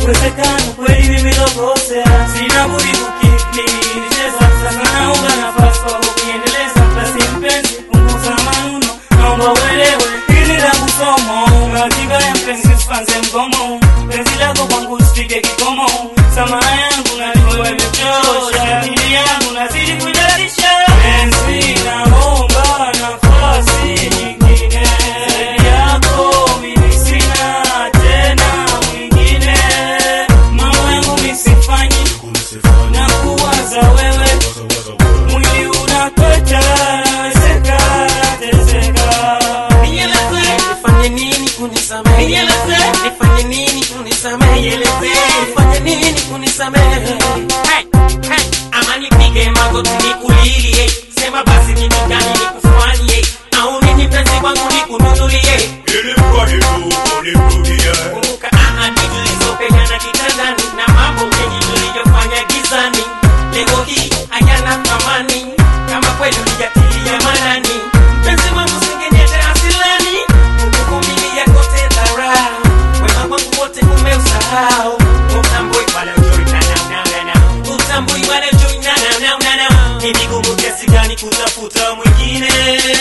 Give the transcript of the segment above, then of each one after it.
Uwezekano kweli mimi lokosea, sina budi kukiknicheza sasa, naomba nafasi kwa kukiendeleza. Basi mpenzi, punguza manuno, naomba uelewe hili langu somo. Ratiba ya mpenzi usipanze mgomo, penzi lako kwangu usifike kikomo. Samaha yangu najua imechosha, akili yangu nazidi kujalisha. Penzi, naomba nafasi nyingine zaidi yako, mimi sina tena mwingine. Mambo yangu misifanyi na kuwaza wewe, mwili unatweta, nawezeka teseka. Nifanye nini kunisamehe? Nifanye nini kunisamehe? Nifanye nini kunisamehe? Hey, hey, ama nipige magoti nikulilie, sema basi mimi gani nikufanyie, au nini mpenzi wangu nikununulie? Ili mradi tu unirudie. Kumbuka ahadi tulizopeana kitandani na mambo mengi tuliyofanya gizani, leo hii hayana thamani kama kweli ulijatilia manani. Mpenzi wangu singeniacha asilani, kukuvumilia kote dharau, wema wangu wote umeusahau. Utambui wala ujui na na na na na, utambui wala ujui na na na na na. Ni vigumu kiasi gani kutafuta mwingine?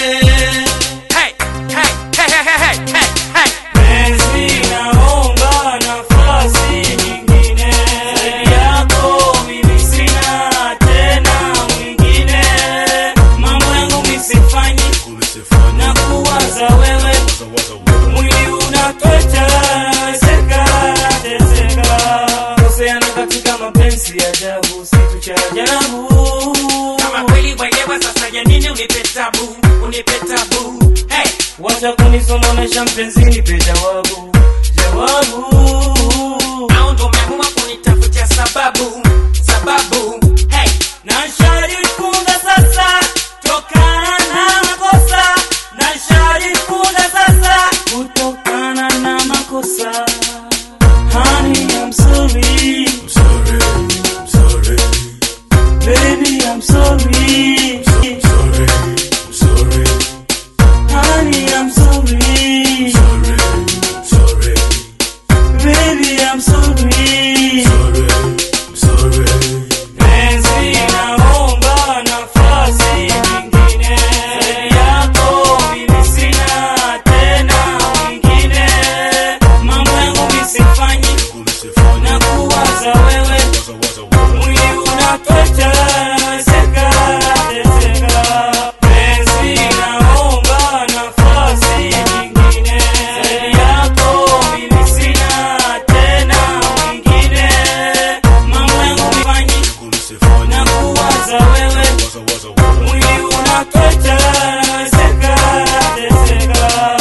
Hey, hey, hey, hey, hey, hey, hey. Penzi, naomba nafasi nyingine zaidi yako, mimi sina tena mwingine. Mambo yangu misifanyi na kuwaza wewe, mwili unatweta, nawezeka teseka. Koseana katika mapenzi ya ajabu, situ cha ajabu. Kama kweli waelewa sasa ya nini unipe tabu, unipe tabu. Hey, Wacha kunisononesha mpenzi, nipe jawabu, jawabu. au ndo umeamua kunitafutia sababu, sababu. Hey, na sharifunga sasa tokana na makosa na sharifunga sasa kutokana na makosa Honey, I'm sorry, I'm sorry, I'm sorry, baby, I'm sorry. I'm sorry, I'm sorry, Honey, I'm sorry, sorry, I'm sorry, baby, I'm sorry. sorry, I'm sorry. Penzi, naomba nafasi nyingine zaidi yako, mimi sina tena mwingine. Mambo yangu misifanyi na kuwaza wewe, mwili unatweta, nawezeka teseka. Penzi, naomba nafasi nyingine zaidi yako, mimi sina tena mwingine. Mambo yangu misifanyi na kuwaza wewe, mwili unatweta, nawezeka teseka.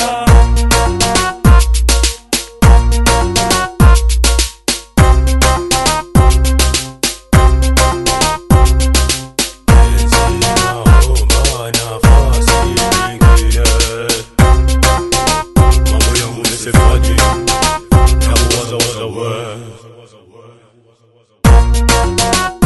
Naomba nafasi nyingine. Mambo yangu nisifanye na kuwaza waza wewe.